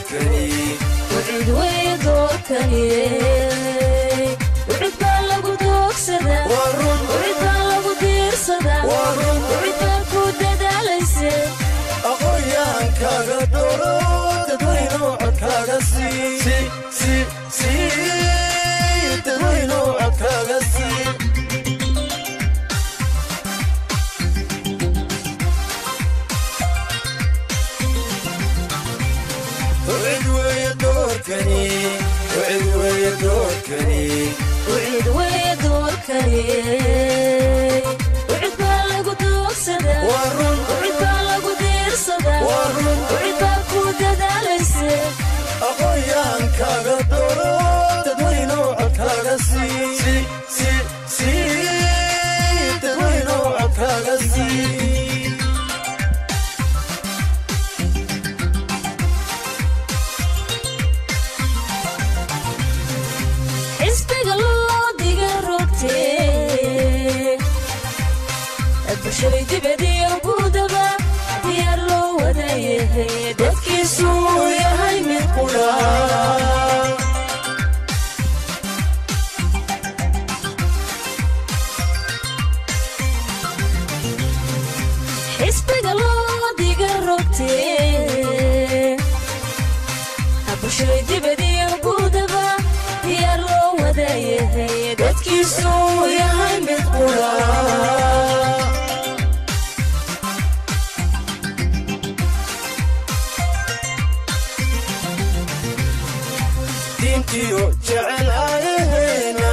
doorkani wacid weeye doorkani wacid baa lagu doogsadaa waa run wacid baa lagu diirsadaa waa run wacid baa ku dadaalayse aqoonyaankaaga dooro dadweyno codkaaga sii si si sii dadweyno codkaaga sii wacid weeye doorkani wacid weeye doorkani wacid weeye doorkani wacid baa lagu doogsadaa waa run wacid baa lagu diirsadaa waa run wacid baa ku dadaalayse aqoonyaankaaga dooro dadweyno codkaaga sii si si sii dadweyno codkaaga sii xisbiga loo diga rogtee bulshaday dibadiyo gudaba diyaar loo wada yahay dadkiisu yahay mid qudha xisbiga loo diga rogtee bulshaday dibadiyo gudaba diyaar loo wada yahay dadkiisu yahay mid qudha diintiyo jecel ayaheena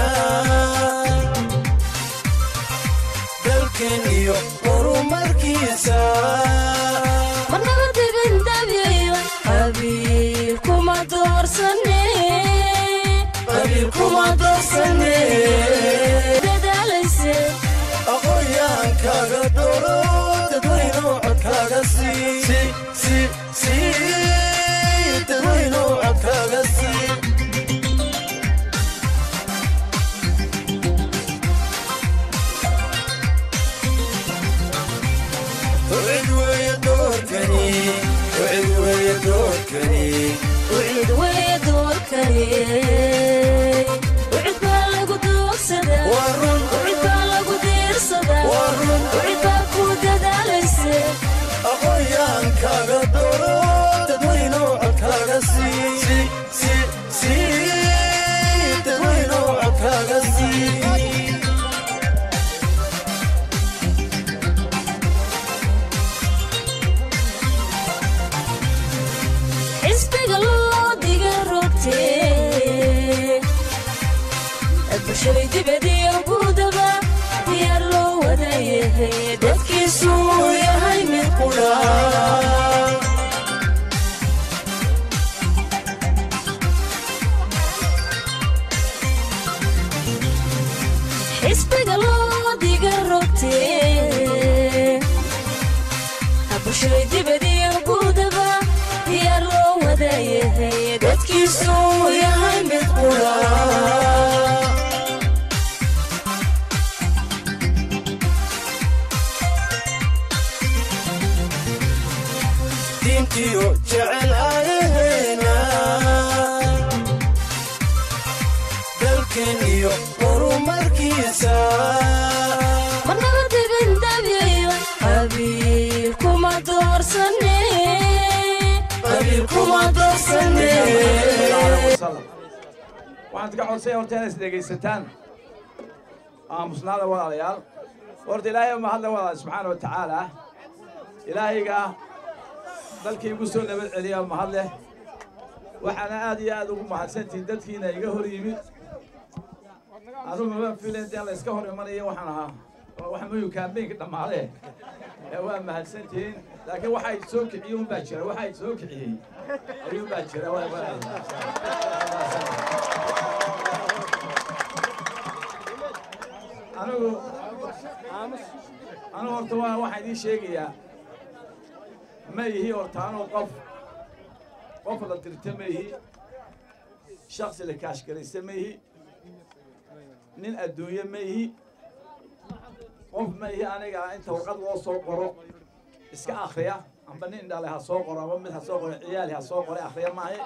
dalkeen iyo horumarkiisa marnaba dibindabiyo qabiil kuma doorsane qabiil kuma doorsane dadaalayse aqoonyaankaaga dooro dadweyno codkaaga sii si si sii dadweyno codkaaga sii wacid weeye doorkani wacid weeye doorkani wacid weeye doorkani wacid baa lagu doogsadaa waa run wacid baa lagu diirsadaa waa run wacid baa ku dadaalayse aqoonyaankaaga dooro dadweyno codkaaga sii si si sii dadweyno codkaaga sii xisbiga loo diga rogtee bulshaday dibadiyo gudaba diyaar loo wada yahay dadkiisu yahay mid qudha xisbiga loo diga rogtee bulshaday dibadiyo gudaba diyaar loo wada yahay dadkiisu yahay mid qudha diintiyo jecel ayaheena dalkeen iyo horumarkiisa marnaba dibindabiyo qabiil kuma doorsane qabiil kuma doorsane waxaan ka codsaya horta inaad isdhegaysataan aamusnaada walaalayaal horta ilaahay ma hadla walaal subxaana wa tacaala ilaahayga dalkii igu soo nabad celiya mahad leh waxaana aad iyo aad ugu mahadsantihiin dadkiina iga hor yimid anugu mama filayn dee la iska hor imanaya waxaan ahaa waxa muyu kaambeynka dhammaade ee waa mahadsantihiin laakiin waxay soo kiciyey unbaa jira waxay soo kiciyey ayuunbaa jira waa- waa- anigu anigu horta waa waxaan idiin sheegayaa ma ihi horta anigu qof qof la dirta ma ihi shaksi la kaashgaraysta ma ihi nin adduunye ma ihi qof ma ihi aniga inta warqad loo soo qoro iska akhriya amba nin dhale ha soo qoro amba mid ha soo qoro ciyaali ha soo qore akhriya maahe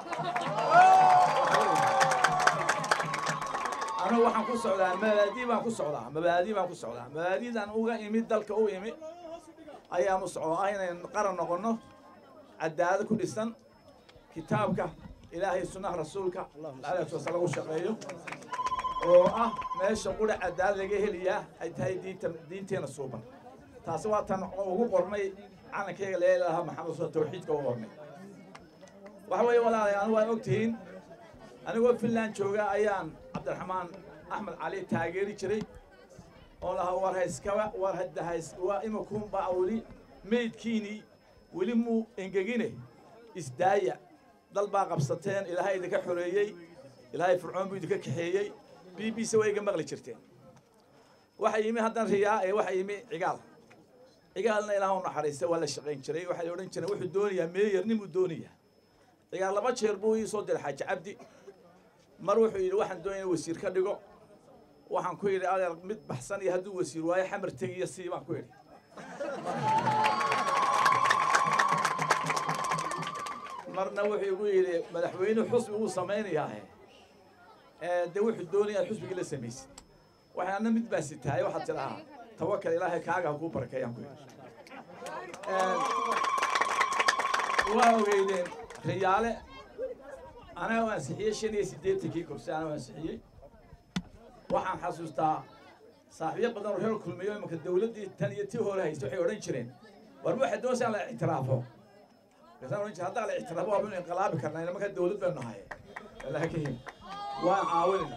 anigu waxaan ku socdaa mabaadii baan ku socdaa mabaadii baan ku socdaa mabaadidan uga imid dalka u imi ayaan u socdaa ah inayn qaran noqono cadaalad ku dhisan kitaabka ilaahay sunnaha rasuulka alayhi wasal lagu shaqeeyo oo ah meesha qura cadaalad laga heliyaa ay tahay diinta diinteena suuban taasi waa tan ugu qornay calankeyga leelaha maxamed soo tawxiidka ugu qornay waxa weeye walaalayaal waa ogtihiin anigoo finland jooga ayaan cabdiraxmaan axmed cali taageeri jiray oo lahaa war hayskaba war hadahays waa imakunba weli meydkiinii weli muu engegine isdaaya dal baa qabsateen ilaahay idinka xoreeyey ilaahay fircoon buu idinka kaxeeyey b b c way iga maqli jirteen waxa yimi haddan riyaa ee waxa yimi cigaal cigaalna ilaah u naxariista waa la shaqayn jiray waxaa la odhan jiray wuxuu doonayaa meeyar nin buu doonayaa cigaal laba jeer buu ii soo diray xaaji cabdi mar wuxuu yidhi waxaan doonaya wasiir ka dhigo waxaan ku yidhi adeer mid baxsan iyo hadduu wasiir waayo xamar tegiyo sii baan ku yidhi marna wuxuu igu yidhi madaxweyne xusbi uu samaynayaahe dee wuxuu doonayaa xusbigii la samaysid waxaana mid baa sitahay waxaad tidhahaa tawakal ilaahay kaaga ha kuu barakeeyaan ku yidhi waa ogeydeen riyaale anaga u ansixiyey shan iyo siddeetankii kursi anaga u ansixiyey waxaan xasuustaa saaxiibyo badan oo reer kulmiyo imanka dawladdii tan iyo tii hore haysta waxay odhan jireen war ma waxay doonaysaa in la ictiraafo markaasaan odhan jire haddaan la ictiraafo waa baynu inqilaabi karnaa ila markaa dawlad baynu nahay laakiin waan caawinayna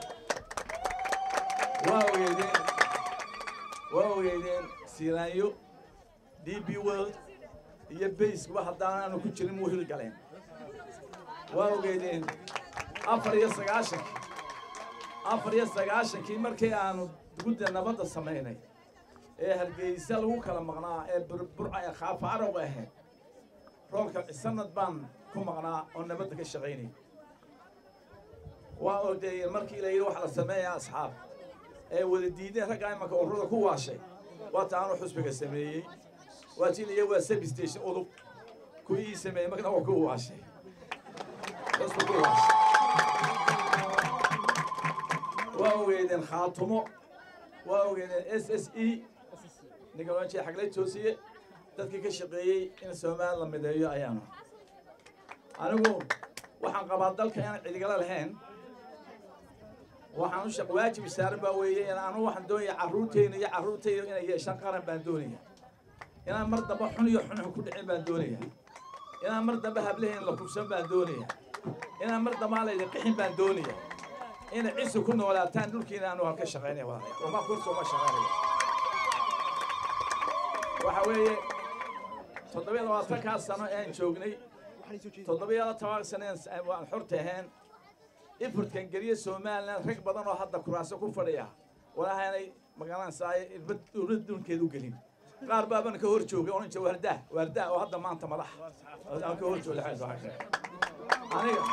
waa ogeydeen waa ogeydeen siiraanyo d b world iyo bayskuba haddaan aanu ku jirin muu hil galeen waa ogeydeen afar iyo sagaashankii afar iyo sagaashankii markii aanu gudda nabadda samaynay ee hargeysa lagu kala maqnaa ee burca ee khaafa arowga ahayd roolka sanad baan ku maqnaa oo nabadda ka shaqaynay waa odeeyeen markii la yidhi waxa la sameeyaa asxaab ee wada diideen raggaa imanka ururada ku waashay waa ta aanu xusbiga sameeyey waa jiliya waa sabi station udub kuwii ii sameeyey markana waa ku waashay xusbi ku waashay waa ogeydeen khaatumo waa ogeydeen s s e ninka loodhan jiray xaglay toosiye dadkii ka shaqeeyey in soomaali la mideeyo ayaanu anigu waxaan qabaa dalka inaan cidigala lahayn waxaan u shaq waajib saaran baa weeye in anu waxaan doonaya carruurteyna iyo carruurteyda inay yeeshaan qaran baan doonaya inaan mar dambe xun iyo xunxun ku dhicin baan doonaya inaan mar dambe hablaheyn la kubsan baan doonaya inaan mar dambe aan laydi qixin baan doonaya inay cisu ku noolaataan dhulkiina aanu halka shaqaynaya walaalayaal uma kursi uma shaqaynaya waxa weeye toddobiya labaatankaa sano aan joognay toddobiya toban sano waan xorta ahayn ifurtkan geliya somalilan rag badan oo hadda kuraaso ku fadhiya walahaanay magaranaysaa dowlad dhulkeeda u gelin qaar baaban ka hor joogay oran jira waardaa waardaa oo hadda maanta madax aan ka hor jooga aniga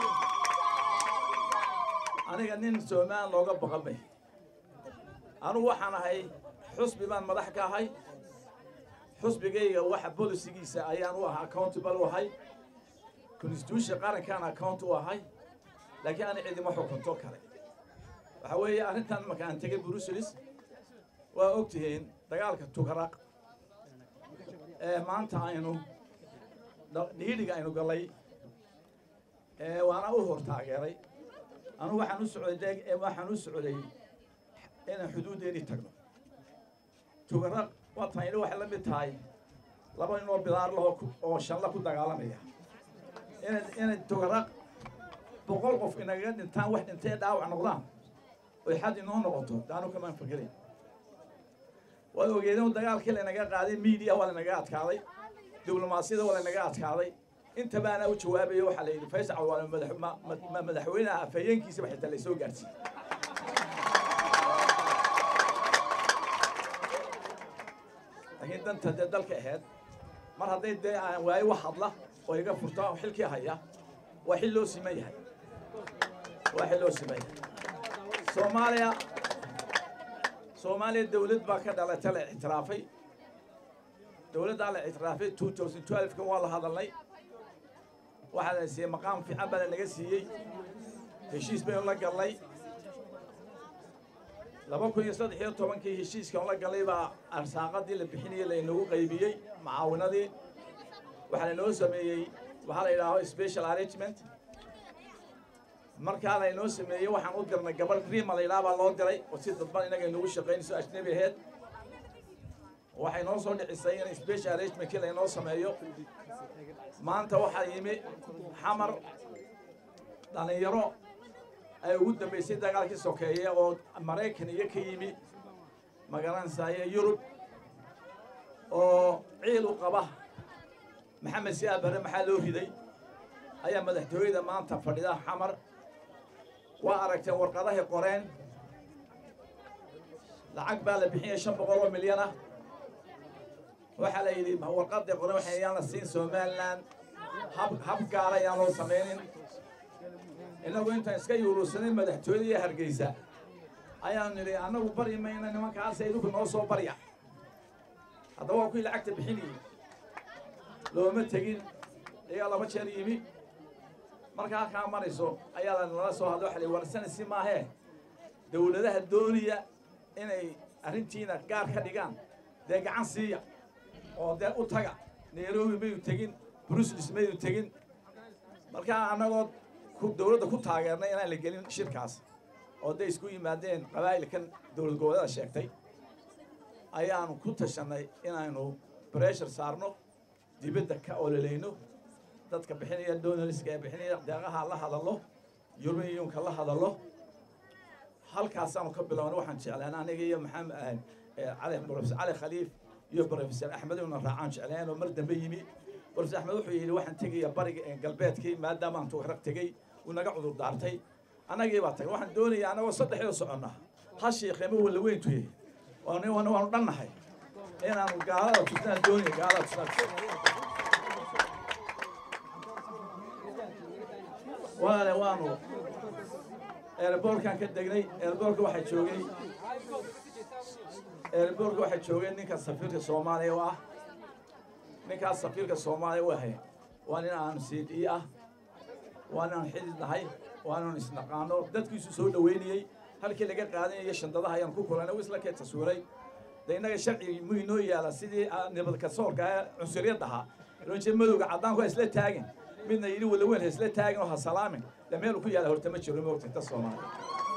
aniga nin somalilan looga baqamay anugu waxaan ahay xusbi baan madax ka ahay xusbigayga waxa bolisigiisa ayaan u ahaa accountable u ahay constitution qarankaan account u ahay laakiin ana cidima xukunto kale waxa weeye arrintan marka aan tegay bruselis waa og tihiin dagaalka tugaraq ee maanta aynu dhiidhiga aynu gallay waana u hor taageeray anu waxaan u socday waxaan u socday inaan xuduuddeennii tagno tugaraq waa tan idhi waxay la mid tahay laba nin oo bidaar laho oo shalla ku dagaalamaya inay inay tugaraq boqol qof inagaga dhintaan wax dhintay dhaawac noqdaan oy xad inoo noqoto daanu kamaan fakerin waad ogeedeen dagaalkii laynaga qaaday media waa laynaga adkaaday diblomaasiyada waa laynaga adkaaday inta baana u jawaabaya waxaa la yidhi faysal waa madaxweynaha afhayeenkiisaba xitaa laysoo gaarsiiyey laakiin danta dee dalka ahayd mar hadday dee aan waayo wax hadla oo iga furta xilkii haya waa xil loo siman yahay waa xil loo siman yahay soomaaliya soomaaliya dawlad baa ka dhalata la ictiraafay dowladdaa la ictiraafay two thousand twelve-ka waa la hadalnay waxaa la siiyey maqaam fiican baa lanaga siiyey heshiis baynu la gallay laba kun iyo saddex iyo tobankii heshiiskan la galay baa arsaaqadii la bixinayay laynagu qaybiyey macaawinadii waxaa laynoo sameeyey waxaa la yidhaaho special arrangement markaa laynoo sameeyey waxaan u dirnay gabadh rima la yidhaha baa loo diray oo si dadban inaga inagu shaqaynayso ajnabi aheyd waxay noo soo dhicisay in special arrangementkii laynoo sameeyo maanta waxaa yimi xamar dhallinyaro ay ugu dambaysay dagaalkii sokeeye oo maraykan iyo ka yimi magaranaysaye yurub oo ciil u qaba maxamed siyaad barre maxaa loo riday ayaa madaxtooyada maanta fadhida xamar waa aragteen warqadahay qoreen lacag baa la bixiyay shan boqol oo milyan ah waxaa la yidhi warqaday qoren waxa yaan la siin somaliland hab hab gaara ayaan loo samaynin innagu intaan iska yuurusanin madaxtooyada iyo hargeysa ayaan nidhi annagu bari mayna nimankaas idinku noo soo barya haddaba waa kuwii lacagta bixinayey looma tegin ayaa laba jeer yimi markaa kaa marayso ayaa lanala soo hadlo waxa la warsana si maahee dowladaha doonaya inay arrintiina gaar ka dhigaan dee gacan siiya oo dee u taga nairobi mayu tegin brussels mayu tegin markaa annagoo ku dowladda ku taageernay inaan la gelin shirkaas oo day isku yimaadeen qabaa'ilkan dowlad goboleeda sheegtay ayaanu ku tashanay inaynu breshar saarno dibadda ka ololayno dadka bixinaya donaliska ee bixinaya deeqaha la hadallo yurmiyunka la hadallo halkaasaanu ka bilowna waxaan jeclaan aniga iyo maxamed cali profesor cali khaliif iyo profesor axmed una raacaan jecleen oo mar dambe yimi profesor axmed wuxuu yidhi waxaan tegaya bariga galbeedkii maadaama aan tugrag tegey uu naga cudur daartay annagii baa tagay waxaan doonayaa annagoo saddexdoo soconna ha sheekheema walla weyntuye waanu waanu dhannahay inaanu gaalada tusnaan doonaya gaalada tusnaan walaale waanu eerboorkaan ka degnay eerboorka waxaa joogay eerboorka waxaa joogay ninka safiirka soomaaliya u ah ninkaas safiirka soomaaliya u ahay waa nin aanu cd ah waa nin aan xidid nahay waa nin isnaqaano dadkiisu soo dhoweynayey halkii laga qaadanayo shandadaha ayaan ku kulanay u isla kee taswiiray de innaga sharcigi mu inoo yaala sidii nabad kasoorka ee cunsuriyad ahaa roje madowga caddaanku ha isla taagin midna yidhi walaweyn ha isla taagin oo ha salaamin de meelu ku yaala horta ma jiro moogta inta soomaaliya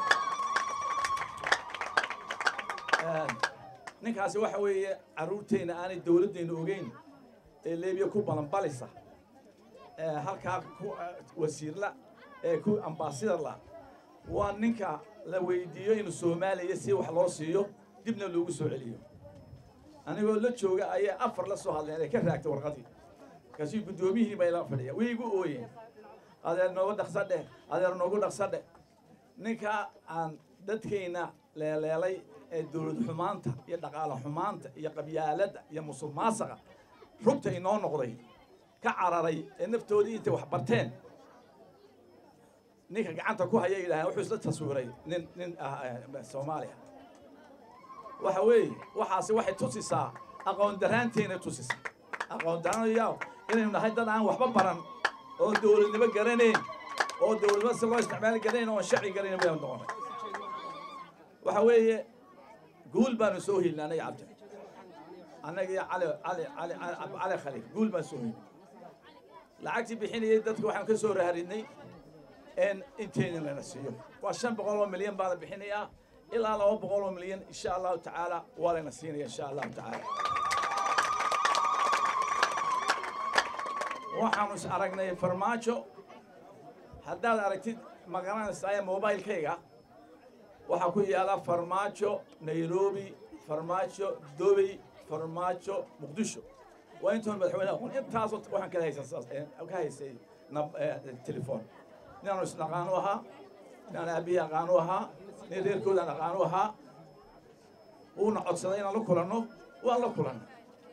ninkaasi waxa weeye carruurteenna aanay dowladdeenna ogeyn ee leebiya ku balanbalisa ee halkaa ku wasiirla ee ku ambaasidarla waa ninka la weydiiyo inuu soomaaliya si wax loo siiyo dibna loogu soo celiyo anigoo la jooga ayay afar la soo hadleen ee ka raagtay warqadii markaasuu guddoomiyihii bay la fadhiya way igu ooyeen adeer noogu dhaqsadhe adeer noogu dhaqsadhe ninka aan dadkayna leeleelay ee dowlad xumaanta iyo dhaqaale xumaanta iyo qabyaaladda iyo musuq maasaqa rugta inoo noqday ka cararay ee naftoodii intay wax barteen ninka gacanta ku haya yidhaaheen wuxuu isla taswiiray nin nin ah soomaaliya waxa weeye waxaasi waxay tusisaa aqoon daraanteena tusisaa aqoon daraanaya inaynu nahay dad aan waxba baran oo dowladnimo garanayn oo dowladnimo si loo isticmaali garanayn oon sharci garanayn baynu noqonay waxa weeye guul baanu soo helnay anaga cabdi annaga iyo cali cali cali cali khaliif guul baan soo helnay lacagtii bixinayay dadka waxaan ka soo raharinay in inteenin lana siiyo waa shan boqol oo milyan baa la bixinayaa ilaa laba boqol oo milyan insha allahu tacaala waa layna siinaya insha allahu tacaala waxaanu is aragnay farmaajo haddaad aragtid magaranaysaa mobilekayga waxaa ku yaala farmaajo nairobi farmaajo dobey farmaajo muqdisho waa intoon madaxweyne aqoon intaasoo waxaan kala haysan ka haysay telefon ninaanu isnaqaanu ahaa ninaan aabihii aqaanu ahaa nin reerkoodaan aqaanu ahaa wuuna codsaday inaan la kulanno waan la kulanno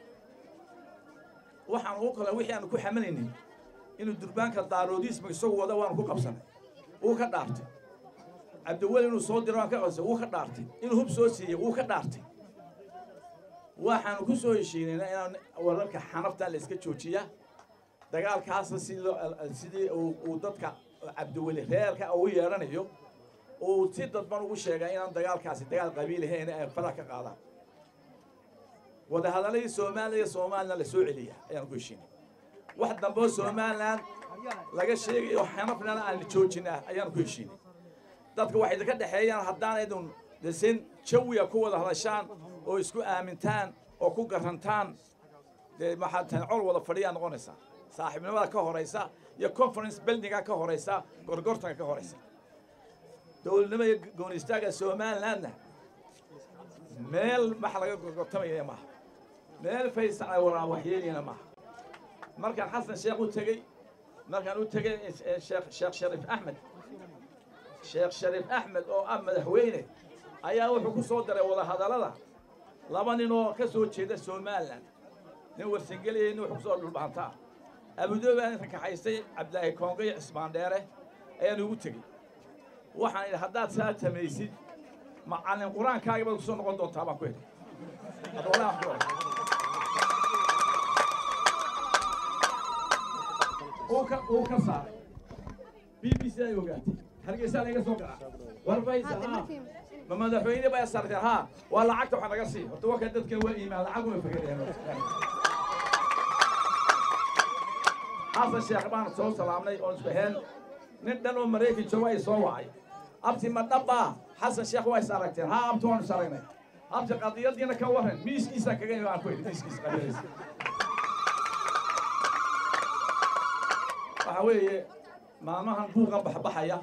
waxaan ugu kulan wixii aanu ku xamalaynay inuu durbaanka daaroodiisma isagu wada waanu ku qabsanay wuu ka dhaartay cabdiweli inuu soo diro waan ka qabsay wuu ka dhaartay inuu hub soo siiyey wuu ka dhaartay waxaanu ku soo heshiinayna inaan wararka xanafta la iska joojiya dagaalkaasna sidii loo sidii uu uu dadka cabdiweli reerka ugu yeedhanayo uu si dadban ugu sheegay inaan dagaalkaasi dagaal qabiilahayn ay fala ka qaadaan wadahadaladii soomaaliya somalilan la soo celiya ayaan ku heshiinay wax dambe oo somalilan laga sheegayo xanafnana aan joojinaa ayaan ku heshiinay dadka waxay ka dhexeeyaan haddaan idun dhisin jawiga ku wada hadashaan oo isku aamintaan oo ku garantaan dee maxaa tahay col wada fadhiyaa noqonaysaa saaxiibnimada ka horaysa iyo conference buildinga ka horaysa gorgortanka ka horaysa dowladnimo iyo goon istaaga somalilandna meel wax laga gorgortamayana maaha meel faysal ay waraa waxyeelayana maaha markaan xasan sheekh u tegey markaan u tegey sheekh sheekh shariif axmed sheekh shariif axmed oo ah madaxweyne ayaa wuxuu ku soo daray wadahadallada laba nin oo ka soo jeeda somalilan nin warsangeliyay nin wuxuu ku soo dhulbaantaa abudoobi aan inka kaxaystay cabdilaahi koongo iyo cismaan dheere ayaan ugu tegey waxaan idhi haddaad saa tamaysid macallin qur-aankaaga baad kusoo noqon doontaa baan ku idhi Hadda walaa wax ku oran. uu ka uu ka saaray b b c ay ogaatay hargeysa laga soo garaa war faysa haa ma madaxweyne baa sarteen haa waa lacagta waxa naga sii horta waa kan dadkan waa iimaan lacag uma fagadeen xasan sheekh baan soo salaamnay oon isku heen nin dhan oo maraykan jooga ay soo wacay abti ma dhabbaa xasan sheekh waa is aragteen haa abti waan is aragnay abti qadiyadiina ka warran miiskiisa kaga imi aan ku idhi miiskiisa qadiyadiisa waxa weeye maalmahan buuqa baxbaxaya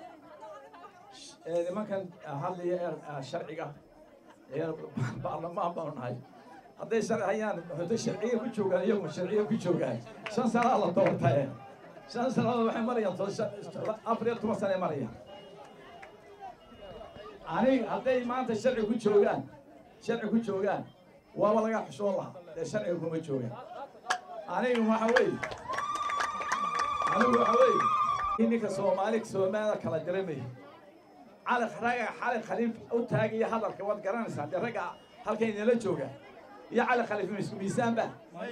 ee nimankan hadlaya ee sharciga ee baarlamaan baanu nahay hadday sharci hayaan waxay sharciga ku joogaan iyagu sharciga ku joogaan shan sanaa la doortaye shan sanadood waxay marayaan to- shan- afar iyo toban sane marayaan anig hadday maanta sharci ku joogaan sharci ku joogaan waaba laga xushoon lahaa dee sharciga kuma joogaan aniga waxa weeye anigu waxa weeye ninka soomaali soomaalida kala diramaya cali ragga cali khaliif u taagaya hadalka waad garanaysaa dee ragga halkay nala jooga iyo cali khaliif ma isku miisaan ba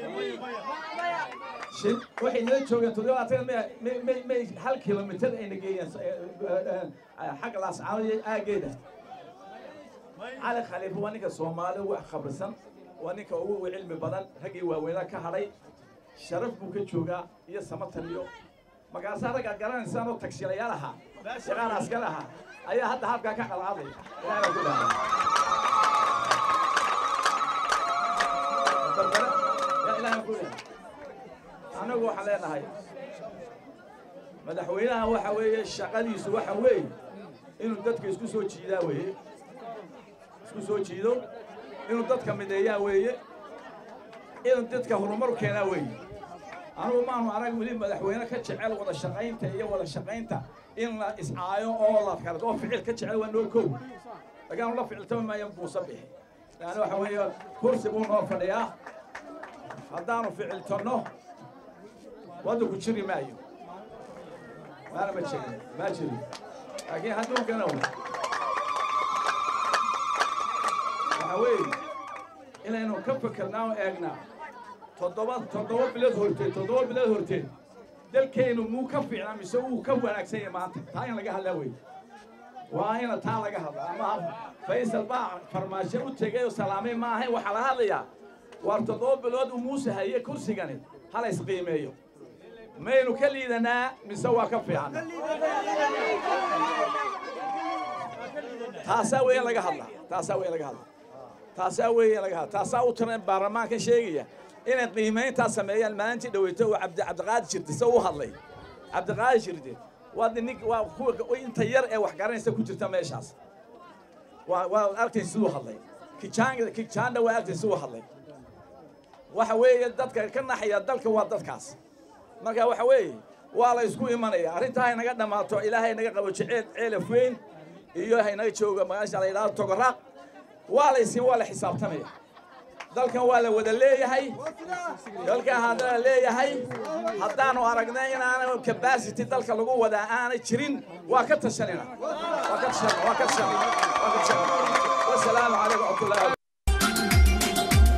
shin waxay nala joogeen toddobaatan may may may may hal kilomitir ayna geeyeen xagga laascaano iyo aageeda cali khaliif waa ninka soomaali ugu khabrisan waa ninka ugu cilmi badan raggii waaweynaa ka hadhay sharaf buu ka joogaa iyo samatan iyo markaasaa raggaa garanaysaan oo tagsilayaal ahaa shaqaan askar ahaa ayaa hadda halkaa ka qalqaadaya ilaahna ku dhahay barbare yaa ilaahna ku dhahay anagu waxaan leenahay madaxweynaha waxa weeye shaqadiisu waxa weeye inuu dadka isku soo jiidaa weeye isku soo jiido inuu dadka mideeyaa weeye inuu dadka horumar keenaa weeye anugu maanu arag weli madaxweyne ka jecel wada shaqaynta iyo wada shaqaynta in la iscaayo oo la kala oo ficil ka jecel waa noo kow lagaanu la ficiltama maayo buusa bixi yani waxa weeye kursi buu noo fadhiyaa haddaanu ficiltanno wadda ku jiri maayo maana ma jirin ma jirin laakiin hadduunkana waxa weeye inaynu ka fikirnaa oo eegnaa toddoba toddoba bilood horteed toddoba bilood horteed dalkeennu muu ka fiicnaa mise wuu ka wanaagsan yahay maanta taa in laga hadlaa wey waa ina taa laga hadlaa ama faysal baa farmaasho u tegay oo salaamay ma ahayn waxaa laga hadlayaa waar toddoba bilood uu muuse haye kursigani hala isqiimeeyo maynu ka liidanaa mise waa ka fiican taasaa weeye laga hadlaa taasaa weeye laga hadlaa taasaa weeye laga hadlaa taasaa u tiran baarlamaankan sheegaya inay qiimayntaa sameeyaan maalintii dhaweyto uu cabdi cabdiqaadir jirte se u hadlay cabdiqaadir jirte waa nin waa kuwa inta yar ee wax garanaysa ku jirta meeshaas waa waa arkayn siduu hadlay kijaan kijaanda waa arkayn siduu hadlay waxa weeye dadka ka naxaya dalka waa dadkaas marka waxa weeye waa la isku imanaya arrintaa haynaga dhammaato ilaahay naga qabo jeceel ceelaf weyn iyo haynaga jooga magaasha la yidhahdo togoraaq waa la isin waa la xisaabtamaya dalkan waa la wada leeyahay dalkan haddana leeyahay haddaanu aragnay inaana capacity dalka lagu wadaa aanay jirin waa ka tashanina waa ka tashanina waa ka tashanina waa ka tashanina wasalaamu calaykum waraxmatullahi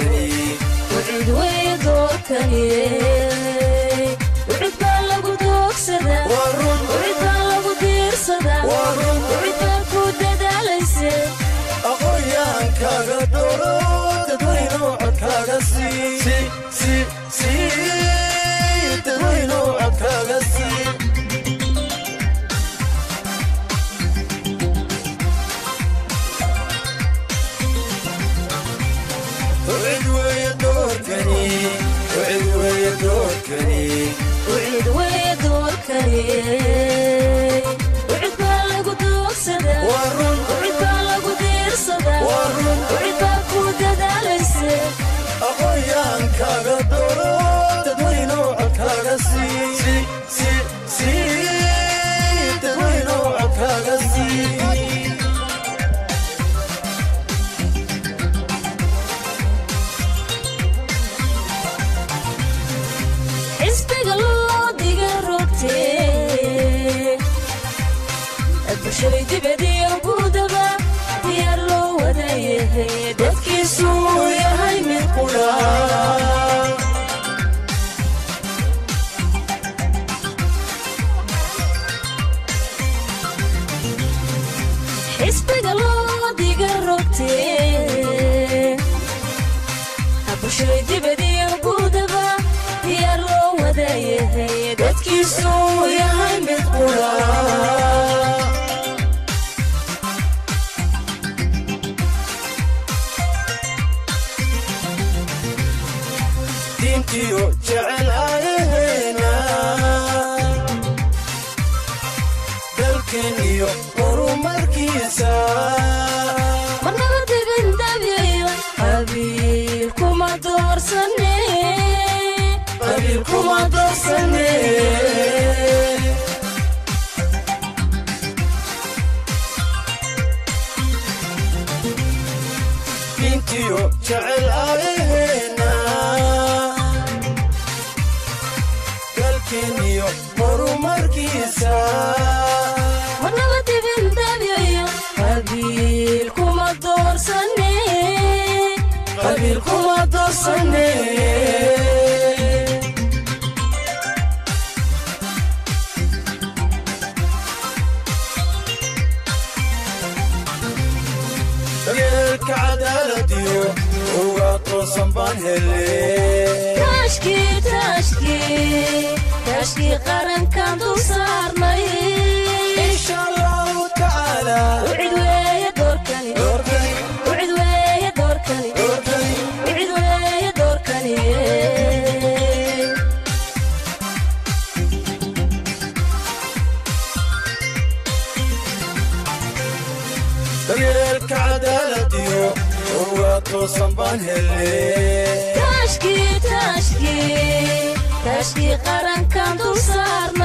doorkani wacid weeye doorkani wacid baa lagu doogsadaa waa run wacid baa lagu diirsadaa waa run wacid baa ku dadaalayse aqoonyaankaaga dooro dadweynow codkaaga sii si si sii dadweynow codkaaga sii wcid weeye doorkani wcid weeye doorkani wacid weeye doorkani wacid baa lagu doogsadaa waa run wacid baa lagu diirsadaa waa run wacid baa ku dadaalayse aqoonyaankaaga dooro dadweynow codkaaga sii si si sii dadweynow codkaaga sii xisbiga loo diga rogtee bulshaday dibadiyo gudaba diyaar loo wadayahay dadkiisu yahay mid qudha xisbiga loo diga rogtee bulshaday dibadiyo gudaba diyaar loo wadayahay dadkiisu yahay mid qudha diintiyo jecel ayaheena dalkeen iyo horumarkiisa marnaba dibin dabyayo qabiil kuma doorsane qabiil kuma doorsane diintiyo jecel ayaheena dalkeen iyo horumarkiisa marnaba dibin dabyayo qabiil kuma doorsane qabiil kuma doorsane daryeelka cadaaladiyo uga toosan baan hele taashkii taashkii taashkii qarankan dul saarnay insha allahu tacaala wicid weeye doorkani doorkani wicid weeye doorkani doorkani wicid weeye doorkani daryeelka cadaaladiyo uga toosan baan hele taashkii taashkii taashkii qarankan dul saarnay